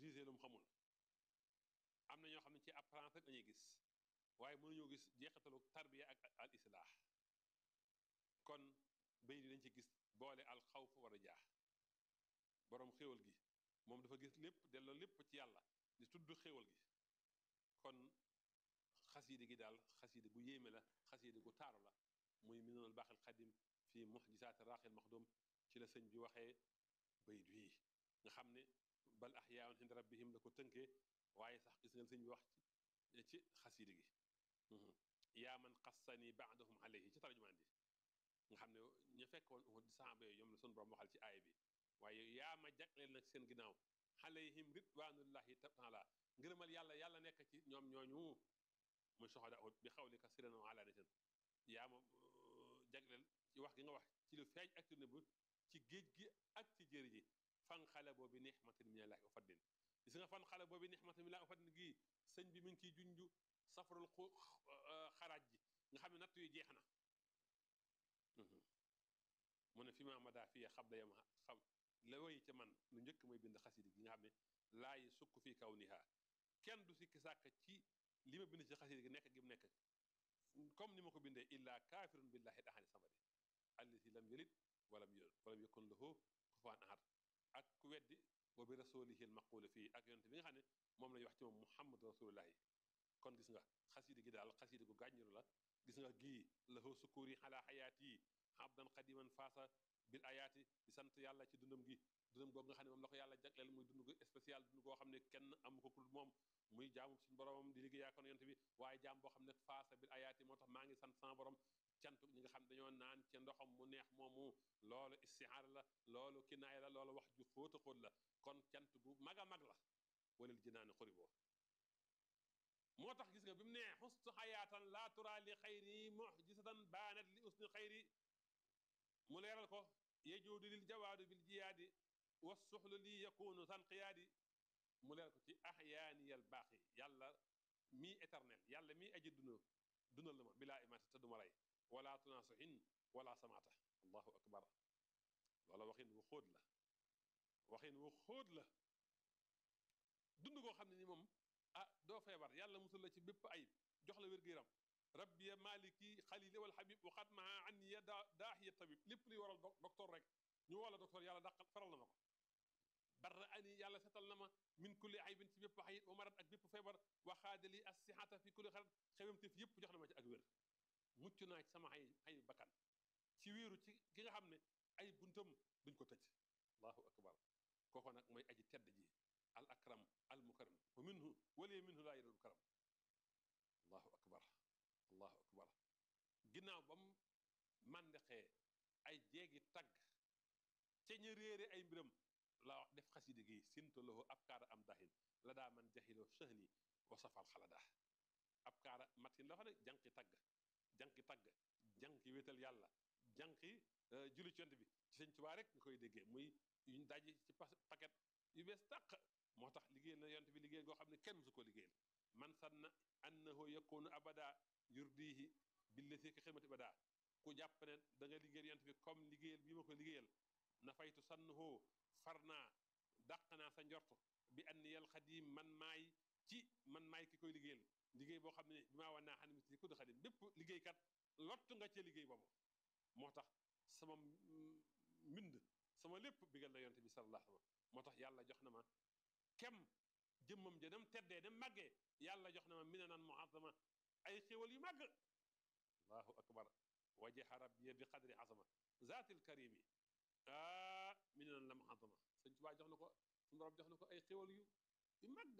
jugé lu mu xamul am na ñoo xam ne ci apparence rek lañuy gis waaye mënuñoo gis jeexitalu tarbiya ak al islaax kon bay di dañ ci gis boole al xawf war a jaax boroom xéwal gi moom dafa gis lépp delloo lépp ci yàlla di tudd xéwal gi kon xasiide gi daal xasiide gu yéeme la xasiide gu taaru la muy minanul baaxil xadim fii muxjisaati raaxil maxdum ci la sëñ bi waxee bayit wii nga xam ne bal axyaun inda rabbihim la ko tënkee waaye sax gis ngeen sëñ bi wax ci ci xasiide gi yaa man xassani baadahum alayhi ci tarjumaan ji nga xam ne ñu fekkoon uhud di saxaaba yooyu ñoom la sun borom waxal ci aaya bi waaye yaa ma jagleel nag seen ginnaaw alayhim ridwanullahi taala ngërëmal yàlla yàlla nekk ci ñoom ñooñu muy soxada uhud bi xawli ka siran wa alaanatan yaa ma jagleel ci wax gi nga wax ci lu feeñ ak ci nëbb ci géej gi ak ci jëri ji fan xale boobi nixmatin minallahi wa fadlin gis nga fan xale boobi nixmatin minallahi wa fadlin gii sëñ bi mi ngi ciy junju safarul xu xaraaj ji nga xam ne natt yu jeex na mu ne fi ma mada fiye xab da yam xam la woy ca man lu njëkk mooy bind xasida gi nga xam ne laay sukk fii kaw niha kenn du sikki sàkk ci li ma bind ci xasida gi nekk gi mu nekk comme ni ma ko bindee illa kaafirun billahi ahadi samadi allati lam yalid walam yulad walam yakun lahu kufuwan ahad ak ku weddi wa bi rasulihi al maqulu fii ak yonte bi nga xam ne moom lañuy wax ci moom muhammad rasulullahi kon gis nga xasida gi daal xasida gu gàññiru la gis nga gii lahu sukuri ala xayaat yi abdan qadiman faasa bil ayaati di sant yàlla ci dundam gi dundam googu nga xam ne moom la ko yàlla jagleel muy dund gu spécial dund goo xam ne kenn amu ko kul moom muy jaamu suñu boromam di liggéey kon yonte bi waaye jaam boo xam ne faasa bil ayaati moo tax maa ngi sant sama borom cant ñi nga xam dañoo naan ca ndoxam mu neex moomu loolu istihaara la loolu kinaaya la loolu wax ju xóota xóot la kon cant gu mag a mag la walil jinaani xuri boo moo tax gis nga bi mu nee xustu xayaatan laa tura li xayri muxjisatan baanat li usni xayri mu leeral ko yejuudu lil jawaadu bil jiyaadi wa suxlu li yakunu san qiyaadi mu leeral ko ci axyaaniyal baaxi yàlla mii éternel yàlla mii aji duna dunal la ma bilaa imaati te duma rey wala tunaasuhin wala samaata allahu akbar loola waxin wu xóot la waxin wu xóot la dund koo xam ne ni moom ah doo feebar yàlla musul la ci bépp ayib jox la wér-gu-yaram rabbiya maliki xalili wal habib waxat maa an ya daa daaxiya tabib lépp luy waral docteur rek ñu wala docteur yàlla dàqal faral na ma ko barra ani yàlla setal na ma min kulli aybin ci bépp xayit wa marat ak bépp feebar waxaadali as sihata fi kulli xarat xewamteef yëpp jox na ma ci ak wér mucc naa ci sama ay ay bakkan ci wéeru ci ki nga xam ne ay buntam duñ ko tëj allahu akbar kooko nag mooy aji tedd ji al akram al mukaram wa minhu walee minhu laa yadul karam allahu akbar allahu akbar ginnaaw ba mu màndexee ay jeegi tagg ca ña réere ay mbiram la def xaside gi sinto lahu ab kaara am dahin la daa man jaxiloo sëhni wa safal xalada ab kaara matin la fa ne jànqi tagg jànqi tagg jànqi wéetal yàlla jànqi julli ci yonent bi ci sëñ Tuubaa rek nga koy déggee muy yuñ daji ci paquet yu bees tàq moo tax liggéeyal na yonent bi liggéey goo xam ne kenn musu ko liggéeyal man sanna annahu yakunu abada yurdihi billati ka xidmati bada ku jàpp ne da nga liggéeyal yonent bi comme liggéeyal bii ma ko liggéeyal na faytu sannahu far naa dàq naa sa njort bi anniyal xadim man maay ci man maay ki koy liggéeyal liggéey boo xam ne bi maa wan naa xam ne mis ku di xadim bépp liggéeykat lott nga cee liggéey boobu moo tax sama mbind sama lépp bigal na yonent bi sallallahu alayhi wa sallam moo tax yàlla jox na ma kem jëmmam ja dem teddee dem màggee yàlla jox na ma minanan muazama ay xéwal yu màgg allahu akbar wajaha rabbiya bi qadri azama zaatil karimi ah minanan la muazama sëñ Tuubaa jox na ko suñu borom jox na ko ay xéwal yu yu màgg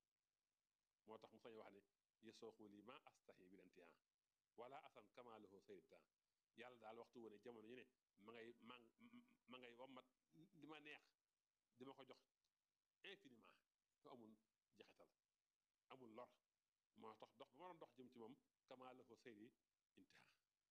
moo tax mu sañ wax ne yesooxu lii ma astahi bil intihan wala asan kamaluhu sayribtan yàlla daal waxtu wu ne jamono ñu ne ma ngay ma ma ngay wammat li ma neex di ma ko jox infiniment te amul jaxetal amul lor moo tax dox ba ma doon dox jëm ci moom kamaluhu sayri intiha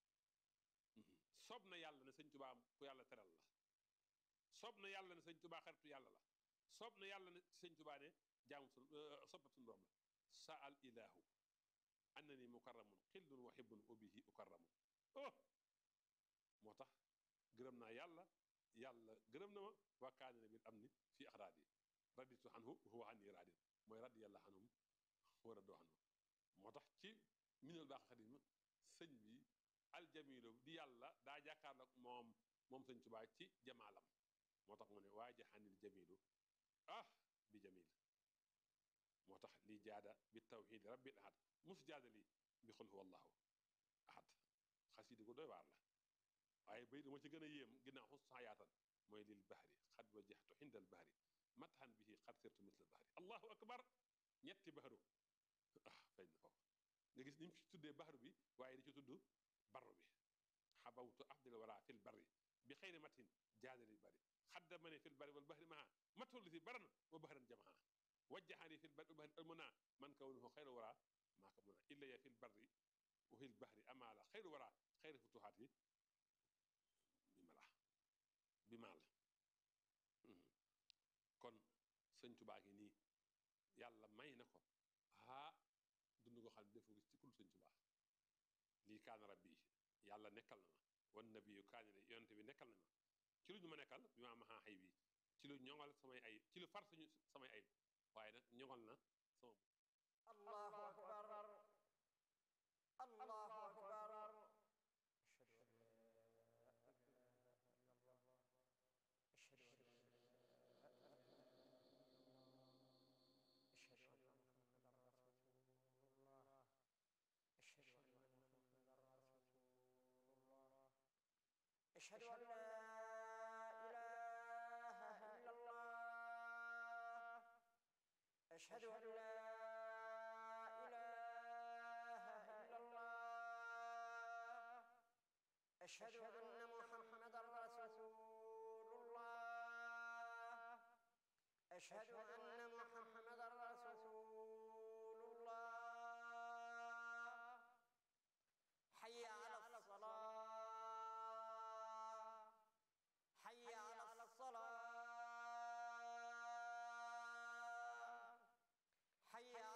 soob na yàlla ne sëñ Tuubaa ku yàlla teral la soob na yàlla ne sëñ Tuubaa xaritu yàlla la soob na yàlla ne sëñ Tuubaa ne jaamu sun soppab suñu borom la sa al ilahu annani mukarramun xillun wa hibbun wa bihi ukarramu oh moo tax gërëm naa yàlla yàlla gërëm na ma waa kaani na bil am ni fii axraat yi raditu anhu huwa anni radin mooy radiyallahu anhum wa radu anhu moo tax ci minal baax xadim sëñ bi aljamilu di yàlla daa jàkkaarloog moom moom sëñ Tuubaa ci jamaalam moo tax mu ne waaja xanil jamilu ah bi jamil moo tax li jaada bi tawxid rabbil ahad mus jaada li bi xul huwa allahu ahad xasida ko doy waar la waaye bay dama ci gën a yéem ginnaaw xus xayaatan mooy lil bahri xad wajjahtu xindal bahri mathan bihi xad sirtu misla bahri allahu akbar ñetti bahru ah feeñ na foofu nga gis ni mu ci tuddee bahru bi waaye di ci tudd barru bi xabawtu afdal wara fil barri bi xayri matin jaadali bari xadda ma ne fil bari wal bahri maha matul si baran wa bahran jamaha wajjahani fil bari wal bahri almuna man kawnuhu xayru wara maa ko muna illa ya fil barri wa fil bahri amaala xayru wara xayru futuhaat yi bi mala bi maal kon sëñ Tuubaa ngi nii yàlla may na ko aa dund ko xam ne defoo gis ci kul sëñ Tuubaa lii kaana rabbi yàlla nekkal na ma wan nabiyu kaani la yonente bi nekkal na ma ci lu ñu ma nekkal bi ma maxaa xay bi ci lu ñoŋal samay ayib ci lu far suñu samay ayib waaye nag ñoŋal na sama allahu akbar allahu akbar أشهد أن لا إله إلا الله أشهد أن لا إله إلا الله أشهد أن محمدا رسول الله أشهد